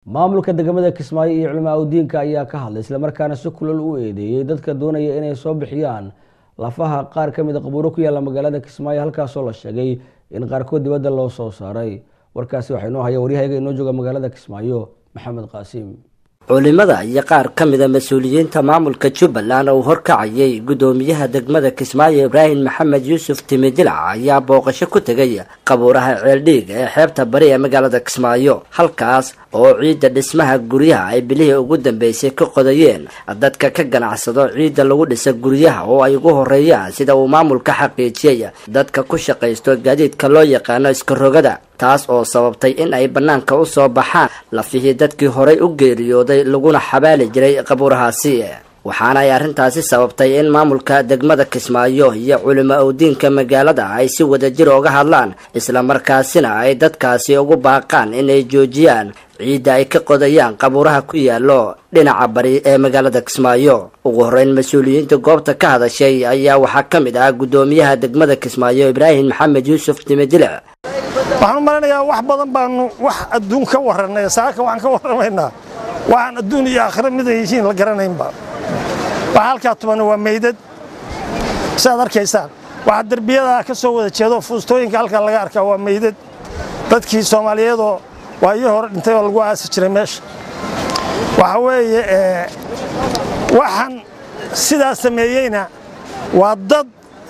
maamulka degmada kismaayo iyo culimaa udiinka ayaa ka hadlay islamarkaana si kulal u eedeeyey dadka doonaya inay soo bixiyaan lafaha qaar ka mida qabuuro ku yaalla magaalada kismaayo halkaasoo la sheegay in qaarkood dibadda loo soo saaray warkaasi waxaa inoo haya waryahayaga inoo jooga magaalada kismaayo maxamed qaasiim culimada iyo qaar ka mida mas-uuliyiinta maamulka jubbaland oo horkacayay guddoomiyaha degmada kismaayo ibraahim maxamed yuusuf timidilac ayaa booqasho ku tegay qabuuraha ceeldhiig ee xeebta bari ee magaalada kismaayo halkaas oo ciidda dhismaha guryaha ay bilihii ugu dambeysay ka qodayeen dadka ka ganacsado ciidda lagu dhisa guryaha oo ay ugu horeeyaan sida uu maamulka xaqiijiyay dadka ku shaqaysto gaadiidka loo yaqaano iskarogada taas oo sababtay in ay bannaanka u soo baxaan lafihii dadkii horay u geeriyooday laguna xabaali jiray qabuurahaasi waxaana ay arrintaasi sababtay in maamulka degmada kismaayo iyo culimo owdiinka magaalada ay si wadajir oga hadlaan islamarkaasina ay dadkaasi ugu baaqaan inay joojiyaan ciidda ay ka qodayaan qabuuraha ku yaallo dhinaca bari ee magaalada kismaayo ugu horreyn mas-uuliyiinta goobta ka hadashay ayaa waxaa ka mid ah guddoomiyaha degmada kismaayo ibraahim maxamed yuusuf timidile waxaan u maleynayaa wax badan baanu wax adduun ka warranay saaka waxaan ka warramaynaa waxaan adduun iyo aakhira mid ay yihiin la garanaynba waxa halkaa tubanna waa meydad siaad arkaysaan waxaa derbiyadaa ka soo wada jeedo fuustooyinka halkaa laga arkaa waa meydad dadkii soomaaliyeedoo waayii hore dhintay oo lagu aasi jiray meesha waxa weeye waxaan sidaa sameeyeyna waa dad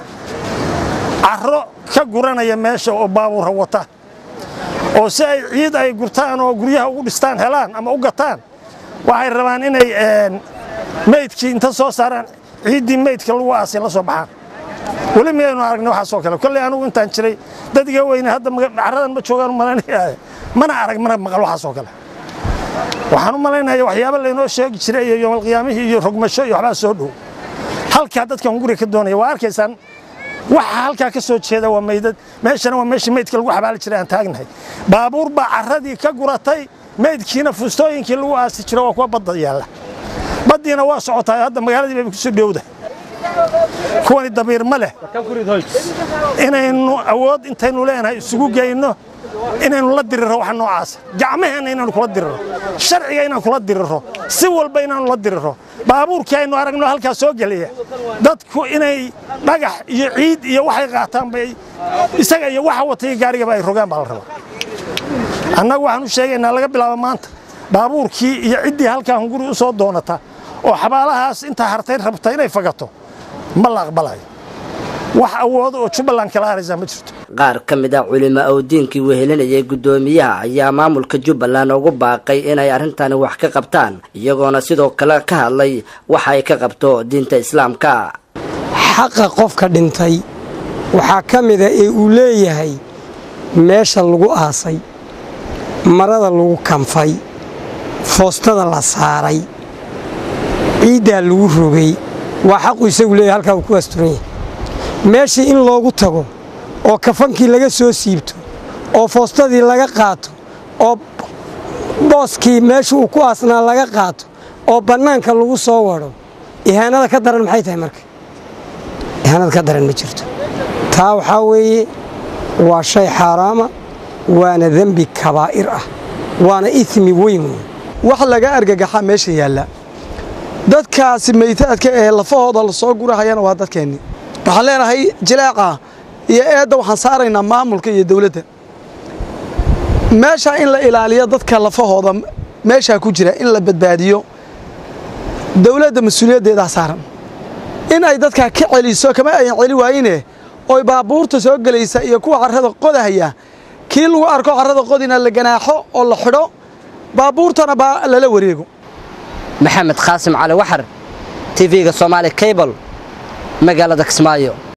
carro ka guranaya meesha oo baabuura wata oo si ay ciid ay gurtaan oo guryaha ugu dhistaan helaan ama u gataan waxay rabaan inay meydkii inta soo saaraan ciiddii meydka lagu aasay la soo baxaan weli miyaynu aragnay waxaasoo kale kolley anugu intaan jiray dad iga weyne hadda carradan ma joogaan malanaya mana arag mana maqal waxaasoo kale waxaan u malaynaya waxyaaba laynoo sheegi jiray iyo yoomalqiyaamihii iyo rogmasho iyo waxbaa soo dhow halkaa dadkan guriga ka doonaya waa arkaysaan waxa halkaa ka soo jeeda waa meydad meeshana waa meeshii meydka lagu xabaali jiray aan taagnahay baabuur baa carradii ka guratay meydkiina fuustooyinkii lagu aasi jiro waa kuwa badda yaalla baddiina waa socotaa hadda magaaladii bay kusoo dhowda kuwani dabiir ma leh inaynu awood intaynu leenahay isugu geyno inaynu la diriro waxa noocaasa gacmaheenna inaanu kula diriro sharciga inaan kula diriro si walba inaanu la diriro baabuurkii aynu aragno halkaa soo geliya dadku inay dhagax iyo ciid iyo waxay qaataan bay isaga iyo waxa watay gaarigaba ay rogaan baa la rabaa annagu waxaan u sheegaynaa laga bilaabo maanta baabuurkii iyo ciddii halkaa hunguri u soo doonata oo xabaalahaas intaa hartay rabta inay fagato ma la aqbalayo wax awoodo oo jubbaland kala haraysaa ma jirto qaar ka mid a culimo owdiinkii wehelinayay guddoomiyaha ayaa maamulka jubbaland ugu baaqay inay arrintani wax ka qabtaan iyagoona sidoo kale ka hadlay waxa ay ka qabto diinta islaamka xaqa qofka dhintay waxaa ka mida ee uu leeyahay meesha lagu aasay marada lagu kanfay foostada la saaray ciiddaa lagu rogay waa xaqu isagu leeyahay halkaa uu ku asturan yahay meeshii in loogu tago oo kafankii laga soo siibto oo foostadii laga qaato oo booskii meesha uu ku aasnaa laga qaato oo bannaanka lagu soo wadho ihaanada ka daran maxay tahay marka ihaanada ka daran ma jirto taa waxaa weeye waa shay xaaraama waana dembi kabaa'ir ah waana ismi weyn wey wax laga argagaxaa meesha yaalla dadkaasi maytaadka ee lafahooda la soo gurahayana waa dadkeennii waxaan leenahay jilaaca iyo eedda waxaan saaraynaa maamulka iyo dawladda meeshaa in la ilaaliyo dadka lafahooda meeshaa ku jira in la badbaadiyo dawladda mas-uuliyaddeedaa saaran in ay dadkaa ka celiso kama ayan celi waayine oy baabuurta soo gelaysa iyo kuwa carrada qodahaya kii lagu arko carrada qodina la ganaaxo oo la xidho baabuurtana baa lala wareego maxamed qaasim cali waxar tv-ga soomaali cable magaalada kismaayo